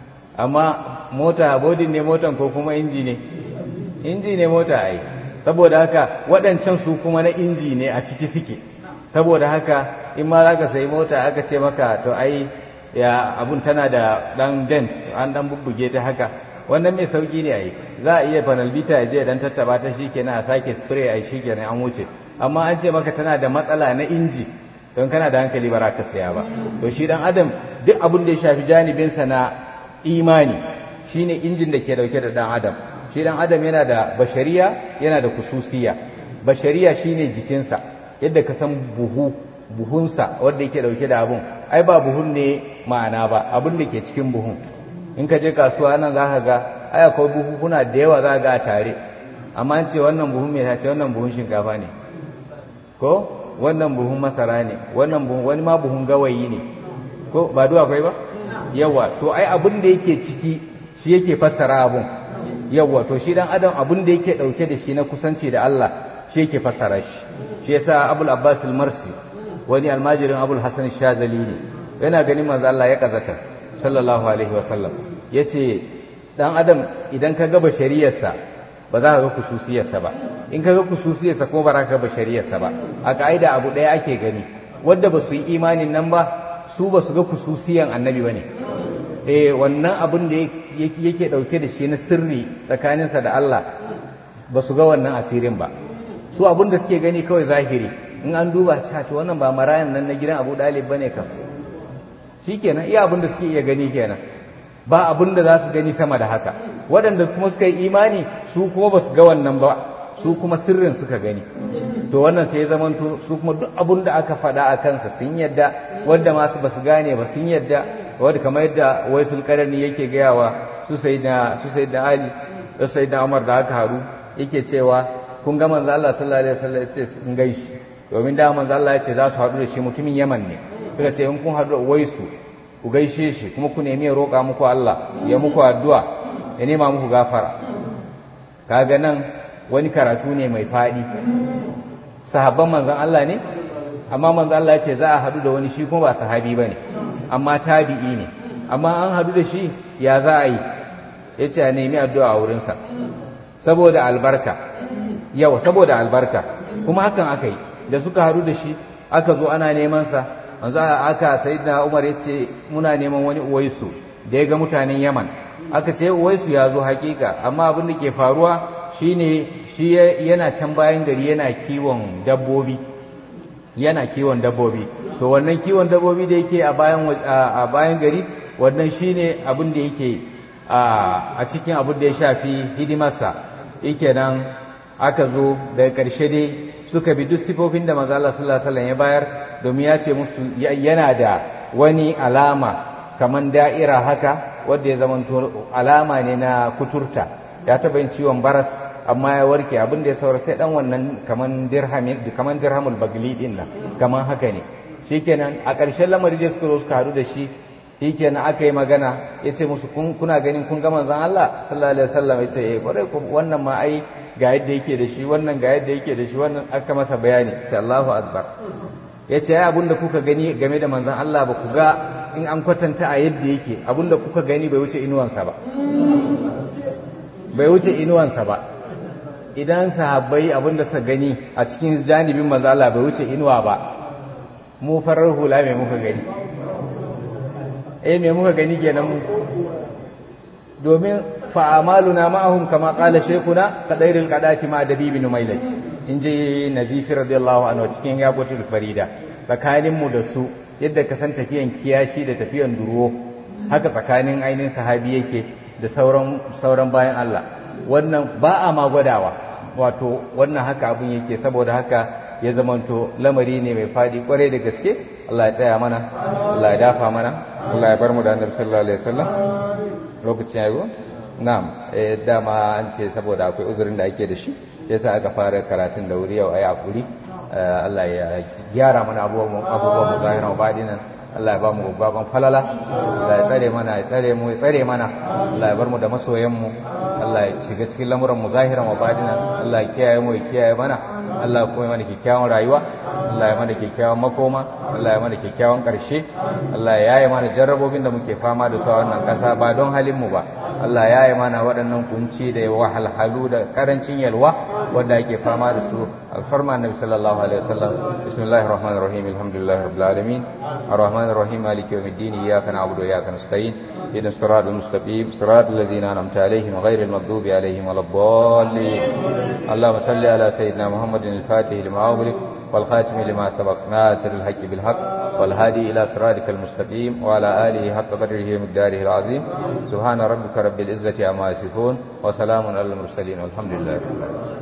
amma mota bodin ne motan ko kuma inji ne inji ne mota ai saboda haka waɗancan su kuma na inji ne a ciki suke saboda haka in ma za ka sayi mota aka ce maka to ai ya abun tana da ɗan dent an ɗan bubbuge ta haka wannan mai sauki ne ai za a iya panelbita ya je dan tattaba ta shikenan a sake spray ai shikenan an wuce amma an ce maka tana da matsala na inji don kana da hankali ba za ka saya ba to shi dan adam duk abin da ya shafi janibinsa na imani shine injin da ke dauke da dan adam shi dan adam yana da bashariya yana da kususiya bashariya shine jikinsa yadda ka san buhu buhunsa wanda yake dauke da abun ai ba buhun ne ma'ana ba abin da ke cikin buhun in ka je kasuwa nan za ka ga ai akwai buhuhuna da yawa za ka ga a tare amma an ce wannan buhun mai ta ce wannan buhun shinkafa ne ko wannan buhun masara ne wannan buhun wani ma buhun gawayi ne ko ba duwa akwai ba yawa to ai abin da yake ciki shi yake fassara abun yawa to shi dan adam abin da yake dauke da shi na kusanci da Allah shi yake fassara shi shi yasa Abul Abbas al-Marsi wani almajirin Abul Hasan Shazali ne yana ganin manzo Allah ya kazata sallallahu alaihi wasallam yace dan adam idan ka ga bashariyarsa ba za ka ga kususiyarsa ba in ka ga kususiyarsa kuma ba za ka ga bashariyarsa ba a ka'ida abu ɗaya ake gani wanda ba su yi imanin nan ba su ba su ga kususiyan annabi ba ne eh wannan abin da yake ɗauke da shi na sirri tsakaninsa da Allah ba su ga wannan asirin ba su abin da suke gani kawai zahiri in an duba cewa to wannan ba marayan nan na gidan Abu Dalib bane kam shikenan iya abin da suke iya gani kenan ba abin da za su gani sama da haka waɗanda kuma suka yi imani su kuma ba su ga wannan ba su kuma sirrin suka gani to wannan sai ya zamanto su kuma duk abin da aka faɗa a kansa sun yadda wanda masu ba su gane ba sun yadda wadda kamar yadda waisul karani yake gayawa su sai da su sai da ali da sai da umar da aka haru yake cewa kun ga manzo Allah sallallahu alaihi wasallam yace sun gaishi domin da manzo Allah yace za su haɗu da shi mutumin Yaman ne suka ce in kun haɗu da waisu ku gaishe shi kuma ku nemi ya roƙa muku Allah ya muku addu'a ya nema muku gafara kaga nan wani karatu ne mai faɗi sahabban manzon Allah ne amma manzon Allah ya ce za a haɗu da wani shi kuma ba sahabi ba ne amma tabi'i ne amma an haɗu da shi ya za a yi ya ce a nemi addu'a a wurinsa saboda albarka yawa saboda albarka kuma hakan aka yi da suka haɗu da shi aka zo ana neman sa manzo aka sayyidina Umar yace muna neman wani uwaisu da ya ga mutanen Yaman aka ce uwaisu ya zo hakika amma abin da ke faruwa shine shi yana can bayan gari yana kiwon dabbobi yana kiwon dabbobi to wannan kiwon dabbobi da yake a bayan a bayan gari wannan shine abin da yake a cikin abin da ya shafi hidimarsa yake nan aka zo daga ƙarshe dai suka bi duk sifofin da manzo Allah sallallahu alaihi wasallam ya bayar domin ya ce musu yana da wani alama kaman da'ira haka wanda ya zama alama ne na kuturta ya taba yin ciwon baras amma ya warke abin da ya saura sai dan wannan kaman dirhamin kaman dirhamul bagli din nan kaman haka ne shikenan a ƙarshen lamari da suka zo suka haɗu da shi shikenan aka yi magana ya ce musu kuna ganin kun ga manzon Allah sallallahu alaihi wasallam ya ce eh kwarai wannan ma ai ga yadda yake da shi wannan ga yadda yake da shi wannan aka masa bayani ce Allahu akbar ya ce ai abinda kuka gani game da manzon Allah ba ku ga in an kwatanta a yadda yake abinda kuka gani bai wuce inuwansa ba bai wuce inuwansa ba idan sahabbai abinda suka gani a cikin janibin manzon Allah bai wuce inuwa ba mu farar hula mai muka gani eh me muka gani kenan mu domin fa'amaluna ma'ahum kama qala shaykhuna qadairil qadati ma dabibin mailati in ji nazifi radiyallahu anhu cikin yaqutul farida tsakanin mu da su yadda ka san tafiyan kiyashi da tafiyan duruwo haka tsakanin ainihin sahabi yake da sauran sauran bayan Allah wannan ba a ma gwadawa wato wannan haka abin yake saboda haka ya zamanto lamari ne mai fadi kwarai da gaske Allah ya tsaya mana Allah ya dafa mana Allah ya bar mu da annabi sallallahu alaihi wasallam lokacin yayi na'am eh dama an ce saboda akwai uzurin da ake da shi yasa aka fara karatun da wuri yau ayi hakuri Allah ya gyara mana abubuwan abubuwan mu zahiran wa badinan Allah ya ba mu babban falala Allah ya tsare mana ya tsare mu ya tsare mana Allah ya bar mu da masoyan mu Allah ya shiga cikin lamuran mu zahiran wa badinan Allah ya kiyaye mu ya kiyaye mana Allah kuma ya mana kyakkyawan rayuwa Allah ya mana kyakkyawan makoma Allah ya mana kyakkyawan ƙarshe Allah ya yaye mana jarrabobin da muke fama da su a wannan ƙasa ba don halin mu ba Allah ya yi mana waɗannan kunci da wahalhalu da ƙarancin yalwa wanda ake fama da su alfarma annabi sallallahu alaihi wasallam bismillahir rahmanir rahim alhamdulillahi rabbil alamin arrahmanir rahim maliki yawmiddin iyyaka na'budu wa iyyaka nasta'in ihdinas siratal mustaqim siratal ladzina an'amta alaihim ghairil maghdubi alaihim waladdallin اللهم صل على سيدنا محمد الفاتح لما أغلق والخاتم لما سبق ناصر الحق بالحق والهادي إلى صراطك المستقيم وعلى آله حق قدره ومقداره العظيم سبحان ربك رب العزة عما يصفون وسلام على المرسلين والحمد لله رب العالمين